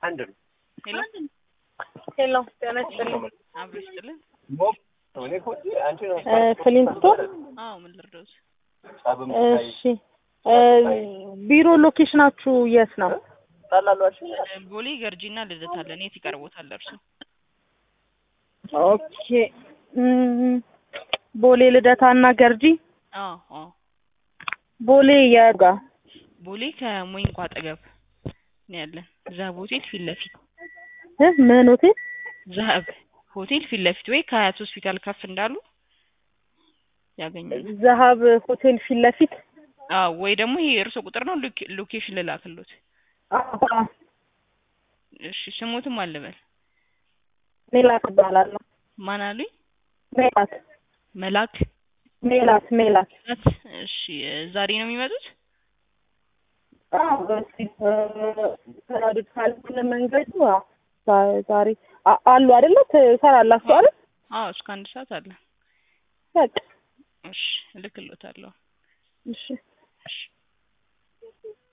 አንድ ነው። ሄሎ ሄሎ ጤና ይስጥልኝ። አብሮ ይስጥልን። እኔ እኮ አንቺ ነው እ ፍሊንስቶን አዎ ምን ልርዳዎት? ጸብም እሺ እ ቢሮ ሎኬሽናችሁ የት ነው? ታላሏችሁ እ ቦሌ ገርጂና ልደታ አለን። የት ይቀርቦታል እርሱ? ኦኬ እም፣ ቦሌ ልደታና ገርጂ አዎ አዎ ቦሌ የጋ ቦሌ ከሞይንኳ አጠገብ ነው ያለን። ዛብ ሆቴል ፊት ለፊት እ ምን ሆቴል? ዛብ ሆቴል ፊት ለፊት ወይ ከሀያት ሆስፒታል ከፍ እንዳሉ ያገኛሉ። ዘሀብ ሆቴል ፊት ለፊት አዎ ወይ ደግሞ ይሄ የእርሶ ቁጥር ነው ሎኬ- ሎኬሽን ልላክሎት። አባ እሺ ስሞትም አልበል ሜላት እባላለሁ። ማን አሉኝ? ሜላት መላክ ሜላት ሜላት ናት። እሺ እ ዛሬ ነው የሚመጡት? አዎ እስኪ ተራድድ ካልሆነ መንገዱ አዎ፣ ዛ- ዛሬ አ- አሉ አይደለ ትሰራላችሁ አይደል? አዎ እስከ አንድ ሰዓት አለ። በቃ እሺ እልክሎታለሁ። እሺ እሺ